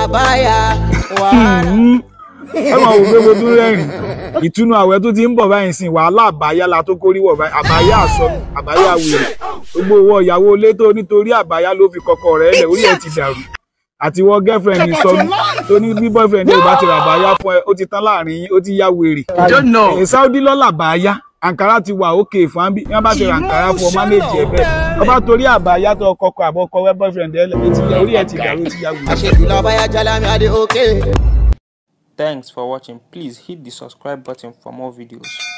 àbáyá wàhálà. ẹ máa wò pé mo tún rẹ́rìn ìtúnu àwẹ̀ tó ti ń bọ̀ báyìí sìn wàhálà àbáyá la tó kórìíwọ̀ báyìí àbáyá àsọnù àbáyá wèrè gbogbo owó ìyàwó ilé tó nítorí àbáyá ló fi kọkọ rẹ̀ lẹ̀ orí ẹ̀ ti dàrú àti wọ girlfriend sọnù tó ní bí boyfriend ẹ̀ bá ti rà àbáyá fún ẹ ó ti tán láàrin yín ó ti yá wèrè. Ẹ̀, Saudi lọ́la àbáyá àǹkárá ti wà òkè fún ábí wọn bá ti ra àǹkárá fún ọ mánéèjì ẹ bẹ́ẹ̀ ọba torí àbáyá tó kọkọ àbọkọ wẹ boyfriend ẹ lẹ ó ti yá orí ẹ̀ ti dàrú ó ti yá wèrè. àṣejù lọ́bàyà jalami adé òkè. Thanks for watching. Please hit the subscribe button for more videos.